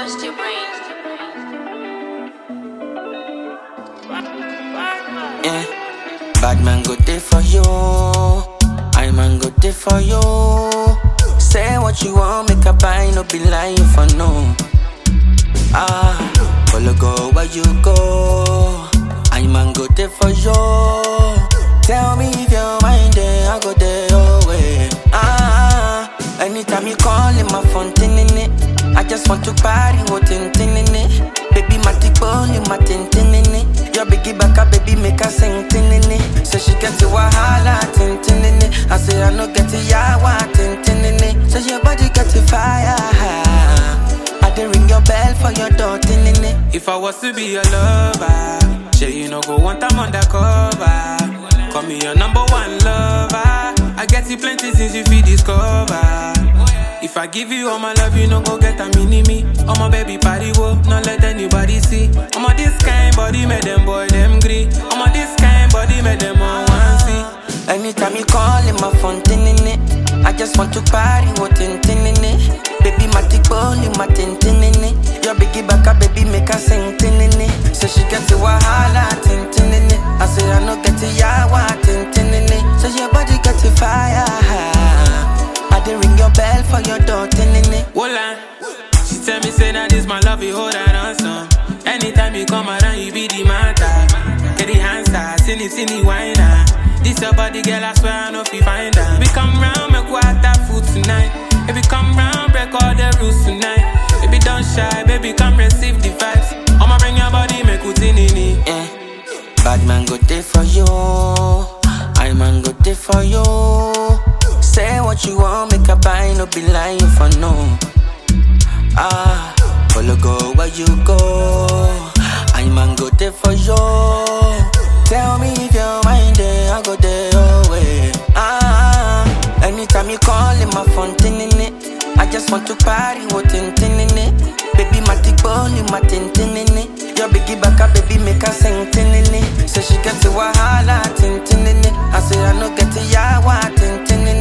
bust your brain. Yeah. Bad man go there for you. I man go there for you. Say what you want, make a buy, no be lying for no. Ah, follow go where you go. I man go there for you. Tell me if your mind there, I go there your way. Ah, anytime you call in my phone, tin in it. I just want to party, what tin tin in it. Baby, my tick bone, my tin tin in it. Your biggie back up, baby, make her sing tin in it. So she get to wahala, tin tin in it. I say I no get to yawa, tin tin in it. So your body get to fire. I dey ring your bell for your door, tin in it. If I was to be your lover, sure you no go want I'm undercover. Call me your number one lover. I get you plenty things you feel discover. If I give you all my love, you no go get a mini me. Oh my baby party wo, not let anybody see. Oh my this kind body make them boy them gree. Oh my this kind body make them all want see. Anytime you call in my phone, tin in it. I just want to party, what tin tin in it. Baby, my tick bone, my tin tin in it. Your biggie back up, baby, make her sing tin in it. So she get to wahala, tin tin in it. I say I no get to yawa, tin tin in it. So your body get to fire. I dey ring your bell for your door, tin in it. Wola, she tell me say that this my love, you hold her on some. Anytime you come around, you be the matter. Get the answer, silly, silly whiner. This your body, girl, I swear I know if you find her. We come round, make water food tonight. If we come round, break all the rules tonight. Baby, don't shy, baby, come receive the vibes. I'ma bring your body, make it in it. Yeah. Bad man go there for you. I man go there for you. Say what you want, make a buy, no be lying for no. Ah, follow go where you go. I man go there for you. Tell me if your mind there, I go there your way. Ah, anytime you call in my phone, tin in it. I just want to party, what tin tin in it. Baby, my tick bone, my tin tin in it. Your biggie back up, baby, make her sing tin in it. So she get to wahala, tin tin in it. I say I no get to yawa, tin tin in